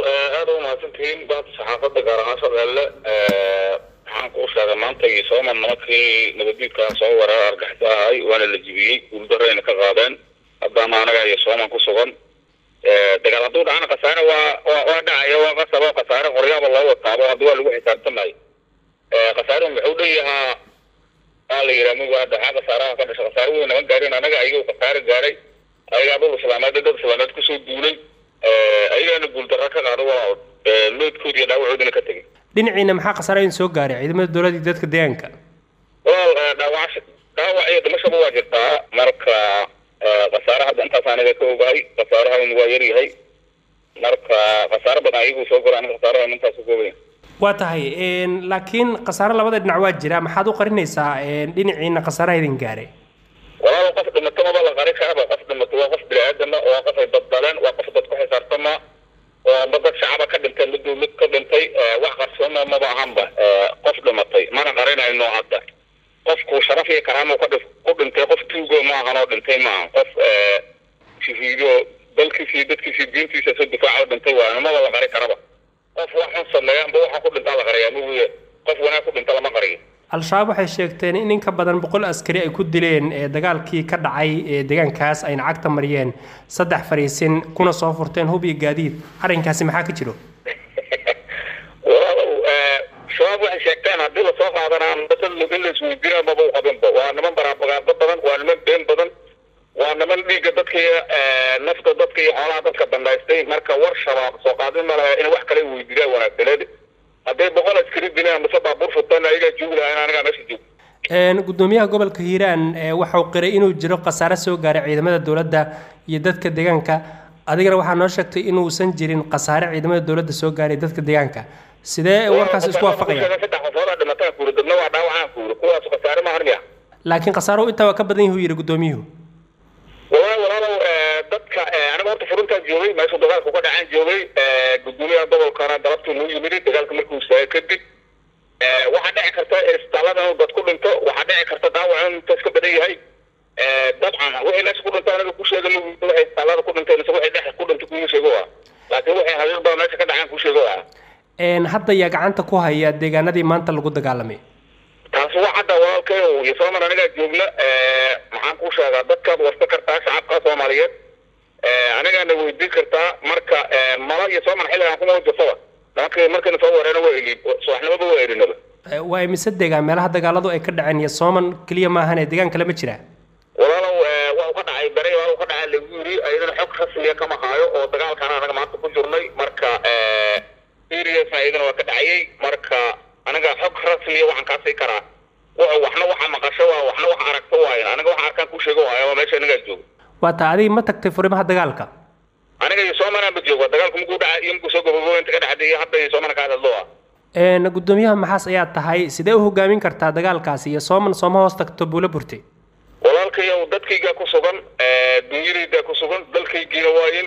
aada u mahadsantihiin baanta saxaafadda gaar ahaan shabeelle waxaan kuu sheegay maanta iyo sooman nimankii nabaddiidkaa soo wareer argixisa ahay waana la jibiyey guuldarayna ka qaadeen haddaana anaga iyo sooman ku sugan dagaal hadduu dhacana khasaare waa waa waa dhacaya waa qasabo khasaare qoryaaba loo wataabo hadda waa lagu xisaabtamayo khasaaruhu muxuu dhanyahaa waa la yidhaha mid waa dhaxaa khasaaraha ka dhasha khasaare weyn nama gaarin anaga ayagoo khasaare gaaray ayagaa dhul islaameed dad islaameed kusoo duulay ayagaana guuldarra ka qaado waa loodkood iyo dhaawacoodina ka tegay dhinaciina maxaa khasaare idin soo gaaray ciidamada dowladda iyo dadka deegaanka walaal dhaawac dhaawac iyo dhimashaba waa jirtaa marka khasaare hadda intaas aniga ka ogahay khasaarahan waa yar yahay marka khasaare badan ayaguu soo gora aniga khasaarahan intaas ka ogayn waa tahay laakiin khasaare labada dhinac waa jira maxaad u qarinaysaa dhinaciina khasaaraha idin gaaray walaal qof dhimato maba la qari karaba qof dhimato waa qof bini-aadama waa qof ay badbaleen waa qof dad ku xisaabtama waa ma dad shacaba ka dhintay mid dowlad ka dhintay wax qarsoona maba ahanba qof dhimatay mana qarinayno hadda qofku sharaf iyo karaamo ka ku dhintay qof tuugo ma ahan oo dhintay ma ahan qof shahiido dalkiisi dadkiisi diintiisa soo difaaca dhintay waa maba la qari karaba qof wax xun sameeya amba waxa ku dhintaa la qariyaa maguye qof wanaag ku dhinta lama qariyo al-shabaab waxay sheegteen in in ka badan boqol askari ay ku dileen dagaalkii ka dhacay ee deegaankaas ayna cagta mariyeen saddex fariisin kuna soo furteen hub iyo gaadiid arrinkaasi maxaa ka jiro walaalow shabaab waxay sheegteen haddii lasoo qaadanaa in la isweydiina maba u qabinba waa niman baraabagaado badan waa niman been badan waa niman dhiigga dadka nafta dadka iyo xoolaha dadka bandaystay marka war shabaab soo qaadin ma laha in wax kale weydiiyaa wanaagsaneed hadday boqol askari dileen mise baabuur futaan ayagaa joogi lahaa in anagaa meesha joogo gudoomiyaha gobolka hiiraan waxau qiray inuu jiro khasaare soo gaaray ciidamada dowladda iyo dadka deegaanka adigana waxaa noo sheegtay inuusan jirin khasaare ciidamada dowladda soo gaaray dadka deegaanka sidee warkaas isku waafaqaya saddex qofoodaa dhimataan kuuri dabna waa dhaawacaan kuuri kuwaas khasaare maahan miya laakiin khasaaruhu intaa waa ka badan yahu yidhi gudoomiyuhu walaal walaalow dadka aniga horta furuntaan joogay meeshuu dagaalku ka dhacaan joogay gudoomiyaha gobolkana galabtuu nuu yimid dagaalka markuu istaagay kadib waxaa dhici karta isbitaallada inuu dad ku dhinto waxaa dhici karta dhaawac inuu intaas ka badan yahay dabcan wixii meesha ku dhinto aniga ku sheega waxay isbitaallada ku dhintay mise waxay dhex ku dhintay kuma sheego ah laakiin waxay haqiiq badan meesha ka dhacaan ku sheego ah hadda yaa gacanta ku haya deegaanadii maanta lagu dagaalamay taasi waa cadda walaalkayo iyo sooman anigaa joogna maxaan kuu sheegaa dadkaad warsa kartaa shacabka soomaaliyeed anigaana weydiin kartaa marka mala iyo sooman xilligan kuma jirtaba nimankii markayna soo wareena waa eli subaxnimaba waa elinaba waa imise deegaan meelaha dagaaladu ay ka dhaceen iyo sooman keliya maahane deegaan kale ma jira walaalow waa u ka dhacay bere waa u ka dhacay lagu yiri ayadana xog rasmiya kama haayo oo dagaalkan anaga maanta ku jirnay marka serious ayadana waa ka dhacayay marka aniga xog rasmiya waxaan kaa sii karaa waxna waxa maqasho waa waxna waxa aragto waayo aniga waxa arkaan ku sheego waayo waa meesha anigaa joogo waa taa adiga ma tagtay furimaha dagaalka aniga iyo soomana ma joogo dagaalku makuu dhaca iyo makuu soo gabagabo inta ka dhacday iyo hadda iyo soomana ka hadlo ah gudoomiyaha maxaas ayaa tahay sidee u hogaamin kartaa dagaalkaasi iyo sooman sooma hoos tagto buulo burtay walaalkayow dadkaygaa ku sugan dunyadaydaa ku sugan dalkaygiina waayin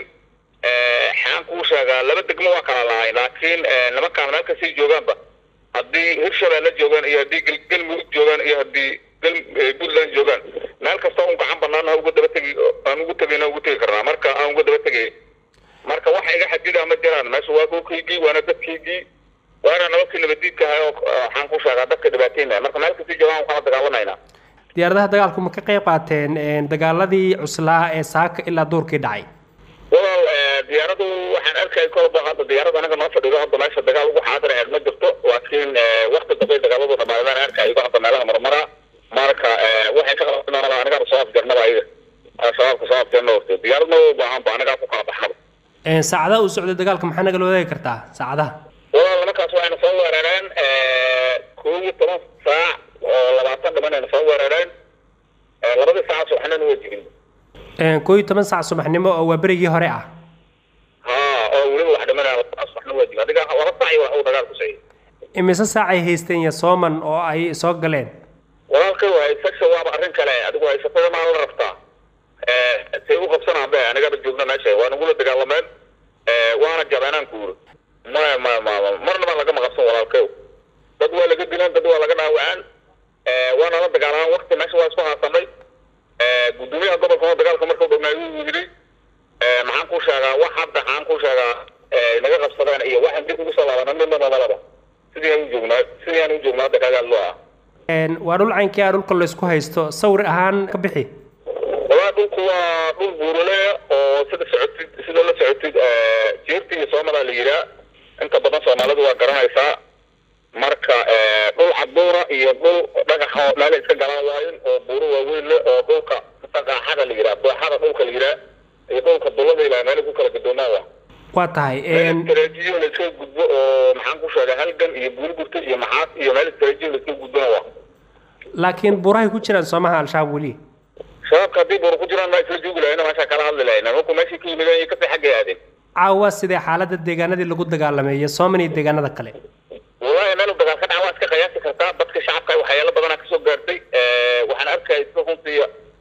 xaan kuu sheegaa laba degmo waa kala lahay laakiin nimankaan meel kasii joogaanba haddii hirshabeelle joogaan iyo haddii galmudug joogaan iyo haddii puntland joogaan meel kasta un gacan banaan ha uga daba tegi aan ugu tegayna ugu tegi karnaa marka aan uga daba tegay marka waxa iga xadidaa ma jiraan meesha waa dhulkaygii waana dadkaygii waana nabadkii nabadiidka ahay oo waxaan ku sheegaa dadka dhibaataynaya marka meel kasii joogaan kala dagaalamaynaa diyaaradaha dagaalku ma ka qayb qaateen dagaaladii cuslaa ee saaka ilaa duurkii dhacay walaal diyaaradu waxaan arkay kolba hadda diyaarada anaga noo fadhido hadda meesha dagaal ugu xaadir aheed ma jirto laakiin wakti dambe dagaaladu dhamaadaan arkayo hadda meelaha marmara marka waxay ka qaban anigaa soo afjarnaba ayaga shabaabka soo afjarna horte diyaaradna u baahan ba anigaa ku kala baxnaba saacadaha uu socday dagaalka maxaa nagala wadaagi kartaa saacadaha walaal nimankaas waxayna soo weerareen koob iyo toban saac oo labaatan dhimanayna soo weerareen labadii saac subaxnana waa jibin koo iyo toban saac subaxnimo oo waa berigii hore ah ha oo weliba wax dhimanaya subaxna waa jibin adiga laba saac iyo wax uu dagaal ku sayay imise saacay haysteen iyo sooman oo ay soo galeen walaalkay waa haysasha waaba arrin kale adigu haysatada maa la rabtaa say u qabsanaan be anigaba joogna meesha waa nagula dagaalameen waana jabeenaan kuuri maya maya ma marnaba lagama qabsan walaalkayo dad waa laga dilaan dad waa laga dhaawacaan waana la dagaalamaan wakti meesha waa isku haasamay gudoomiyaha gobolka dagaalka markuu dhamaayu yidhi maxaan ku sheegaa wax hadda maxaan ku sheegaa naga qabsadeen aqaana midna namalaba sidii aan u joognaa sidii aan u joognaa hadda kaaga hadlo ah waa dhul caynkii ah dhulka laysku haysto sawir ahaan ka bixi walaa dhulku waa dhul buurale oo sida socotid sida la socotid jeerti iyo soomadaa la yihaa inta badan soomaalidu waa garanaysaa marka dhul caduura iyo dhul dhagax oo meel iska galaan waayin oo buuro waaweyn leh oo dhulka dhaqaaxada la yihaa dooxada dhulka la yihaa iyo dhulka dulada ilaa meel ku kala gadoomaa waa waa tahay istaraatiijiyo la iska gudbo oo maxaan ku sheegay halgan iyo buuri gurta iyo maxaas iyo meel istaraatiijiyo la iska gudbona waa laakiin buurahay ku jiraan soomaha al-shabaab weli shabaabka haddii buura ku jiraan maa isla joogi lahayna meeshaa kala hadli lahayna markuu meeshii ka yimideen iyo kasii xaggay aadeen caawa sidee xaaladda deegaanadii lagu dagaalamay iyo sooman iyo deegaanada kale wallahi meel dagaal ka dhaca waa iska qiyaasi kartaa dadka shacabka waxyaalo badanaa kasoo gaartay waxaan arkaya iska runtii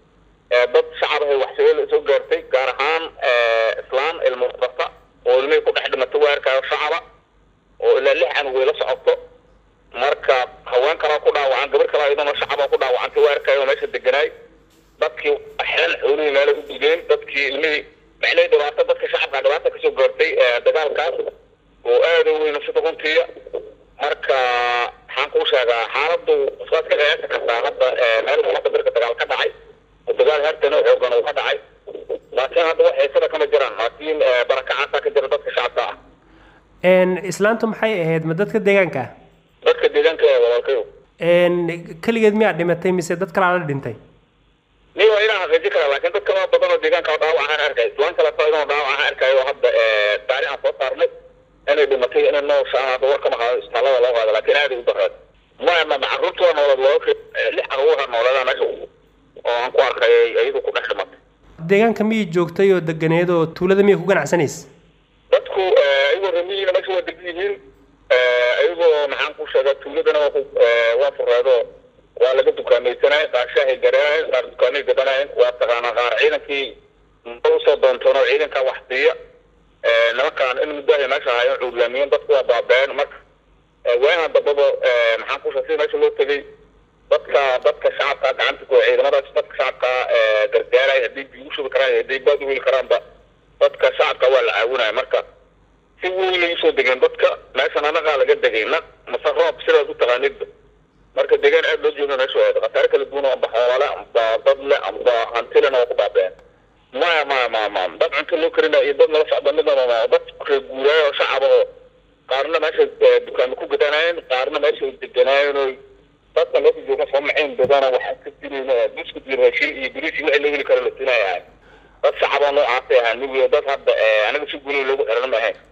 dad shacab ahay waxshabeelle soo gaartay gaar ahaan islaan ilmo barta oo ilmihii ku dhex dhimatay waa arkaayo shacaba oo ilaa lix canug way la socoto marka haween kalaa ku dhaawacan gabar kalaa iyadana shacaba ku dhaawacantay waa arkaayo meesha deganaay dadkii xelan xoolihii meelay u digeen dadkii ilmihii macnay dhibaato dadka shacabka dhibaata kasoo gaartay dagaalkaas oo aada u weyn sida runtiiya marka maxaan kuu sheegaa xaaladdu waad ka qiyaasi kartaa hadda meel hadda birka dagaal ka dhacay oo dagaal hartan oo xoogan uu ka dhacay laakiin hadda wax heesada kama jiraan laakiin barakacaasa ka jira dadka shacabka ah islaantu maxay ahayd ma dadka deegaanka ah dadka deegaanka ee walaalkayo keligeed miyaa dhimatay mise dad kalaa la dhintay ni waa inaan xaqiijin karaa laakiin dad kala badan oo deegaanka dhaawac aan arkay islaan kale ta inuu dhaawac aan arkayo oo hadda taari aan soo saarnay inay dhimatay inay nooshaan hadda war kama qaado isbitaallada loo qaado laakiin aad ay u daraad maya ma carruurta waa noolad walaalka lix carruura nooleeda meesha oo aan ku arkay iyadu ku dhex dhimatay deegaanka miyay joogtay oo deganeed oo tuulada miyay ku ganacsanaysa dadku ayagoo ramiyiina meesha waa degan yihiin ayagoo maxaan ku sheegaa tuuladana waa waa fureedo waa laga dukaamaysanay qaar shaahay garanayen qaar dukaanay gadanayen waa taqaanaa qaar ciidankii usoo doontoon oo ciidankaa wax siiya nimankaan in muddahay meesha ahaayeen cuuryaamiyen dadku waa baabeen marka waahan dambaba maxaan ku sheegay sida meesha loo tegay dadka dadka shacabka gacanta ku ciidamadaas dadka shacabka gargaaray haddii biyu shubi karaan haddii baad u weli karaanba dadka shacabka waa la caawinaya marka si weynay usoo degeen dadka meeshan anagaa laga degay naq mase roob sidaas u taqaanidba marka deegaan aad loo jeedo meesha waa khasaare kala duwan amba xoole amba dad le amba hantilena waa ku baabeen maya maya maya ma dad cunto loo karina iyo dad nala socda midnaba ma dad reer guuraayo oo shacaba oo qaarna meesha dukaamo ku gadanaayeen qaarna meesha ay deganaayeen oo dadka meesha jooga soo macayn badana waxaa ka jirayna buskut iyo raashin iyo biriis iyo wixii loo heli karo la siinaya dad shacaba noocaasay ahaa nigiyo dad hadda anaga si guulay loogu xiran ma ahayn